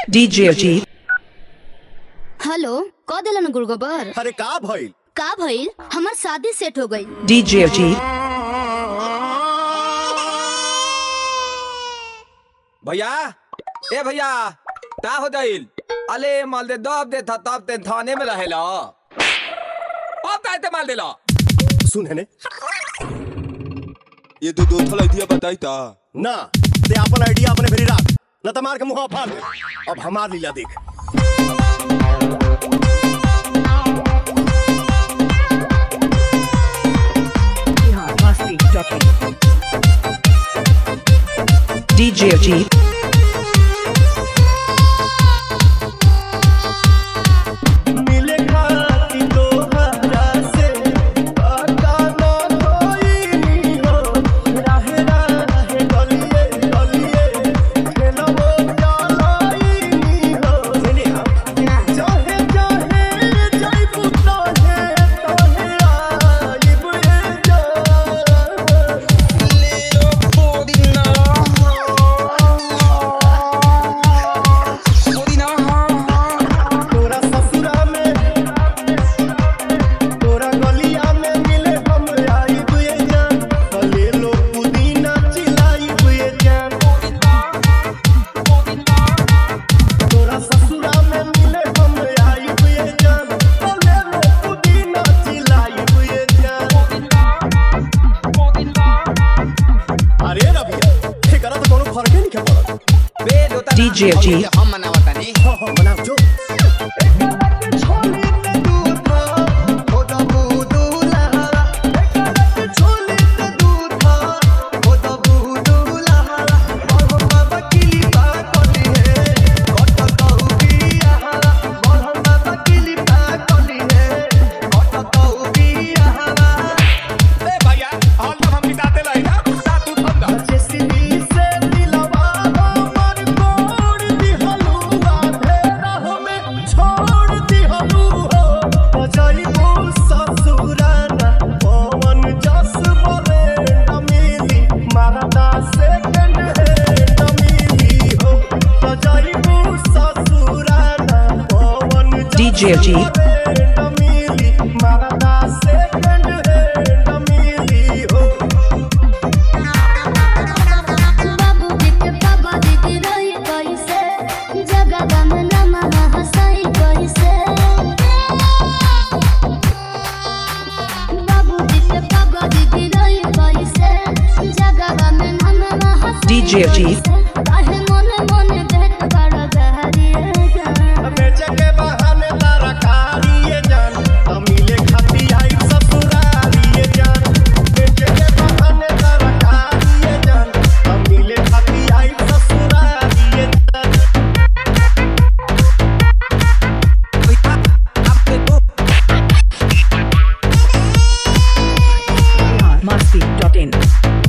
DJ Ajit, hello क दिलन गुड़गोबर अरे का भइल का भइल हमार शादी सेट हो गई DJ Ajit, भैया ए भैया का हो जाइल अले माल दे दब दे था तब ते थाने में रहेला अब काय ते माल देला सुन है ने ये दो दो थल आइडिया बताई ता ना ते अपन आइडिया अपने भेरी राख न त मार के मुंह फाड़ दे अब हमार लीला देख DJ Ajit, मिले खाती तोहरा से पता न कोई नी हो राहे राहे गलिए गलिए खेलबो चलाई नी हो चाहे चाहे जाइबू तोहे तोहे आइब ए जा तोरा ससुरा में तोरा गलिया में मिले हम आई बुए जान भले लो पुदीना चिलाई बुए जान तोरा ससुरा में मिले हम आई बुए जान भले लो पुदीना चिलाई बुए जान अरे रबिया एकरा तो कोनो फर्क नहीं पड़त बे दोता DJ Ajit, हम मनावतानी हाँ हाँ बनाओ जो छोली ते दूधा हो दबू दूला एक छोली ते दूधा हो दबू दूला बाबा बाबा किली बा कोली है कट कहू बिया बाबा बाबा किली बा कोली है कट कहू बिया ए भैया हाल तक हम बिताते रही ना ता तू थम दा जेसीबी से दिलवा हमर तोड़ दिहलुआ फेरा हमें छोड़ दिहलु हो बजाइबो ससुराना पवन जस बोले न मिली मारदा सेकंड हैंड मिली हो बजाइबो ससुराना पवन जस DJ Ajit, बोले न मिली मारदा सेकंड हैंड मिली हो बाबू बिट बाबा दीदी रही कैसे जगह गम नमा हंसाई कैसे बाबू बिट बाबा दीदी रही कैसे जगह गम नमा हंसाई DJ Ajit,